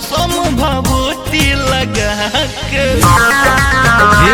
भसम भभूति लगा के हे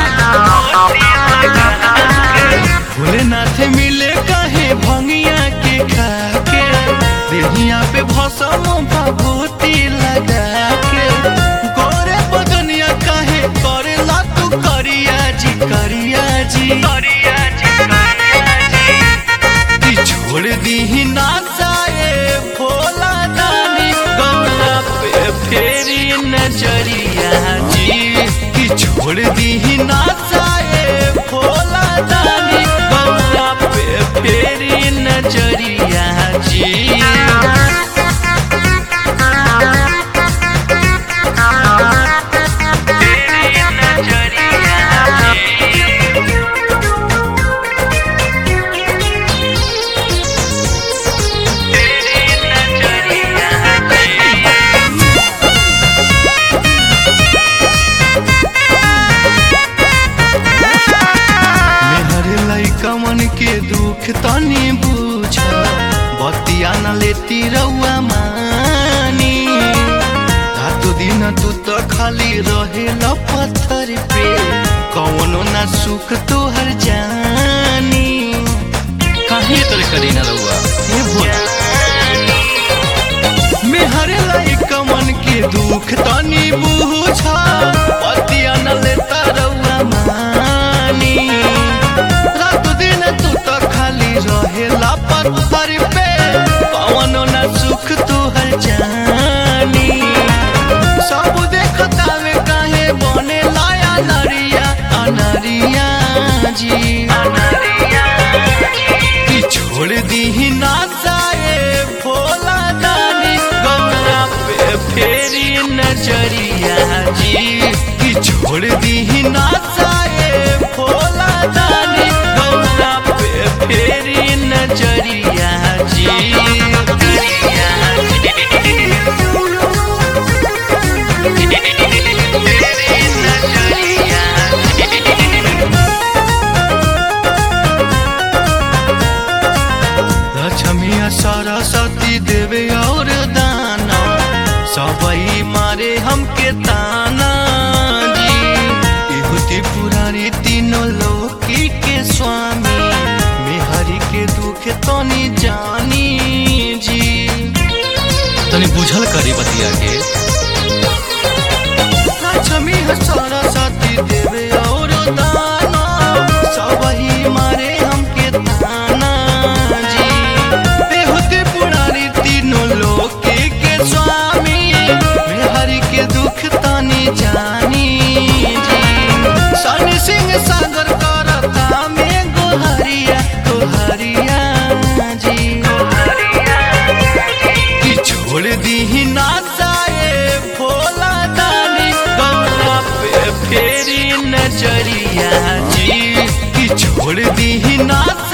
भोलेनाथ भोलेनाथ मिले कहे भंगिया के खाके देहिया पे भसम भभूति लगा के गोरे बदनिया कहे करेला तू करिया जी करिया जी करिया जी करिया जी कि छोड़ दी ना जाए भोला दानी गौरा पे फेरी नजरिया जी कि छोड़ दी ना जाए भोला दानी गौरा पे फेरी नजरिया जी तेरी नजरिया तेरी नजरिया मेहर लइका मन के दुख तनी बुझ बतिया न लेती रउआ मानी रातो दिन तू तो खाली रहे पत्थर पे कौनो ना सुख तोहर जानी काहे तोरे करी ना रहुआ हे भोला मेहर लइका मन के दुख तनी बुझा पतिया न लेता रउआ मानी रात दिन तू तो खाली रहेला पत्थर पे कौनो न सुख तोहर जानी सब देखता में काहे बने लाया नरिया अनरिया जी अनरिया कि छोड़ दी ना जाए भोला दानी गौरा पे फेरी नजरिया जी कि छोड़ दी ना जाए भोला दानी गौरा पे फेरी नजरिया जी तेरी नजरिया लक्ष्मिया सरस्वती देवे और दाना सबई मारे हमके ताना जी इहुति पुरारी तीनों लोकी के स्वामी मेहरी के दुख तनी जानी जी तनी बुझल करी बतिया के लक्ष्मी सरस्वती देवे और दाना सबही मारे हमके ताना जी बेहुते पुरानी तीनों लोके के स्वामी मेहरी के दुख तानी जानी जी सन सिंह सागर करता में गोहरिया गोहरिया जी कि छोड़ दी ना जाए भोला दानी गौरा पे फेरी नजरिया जी कि छोड़ दी ना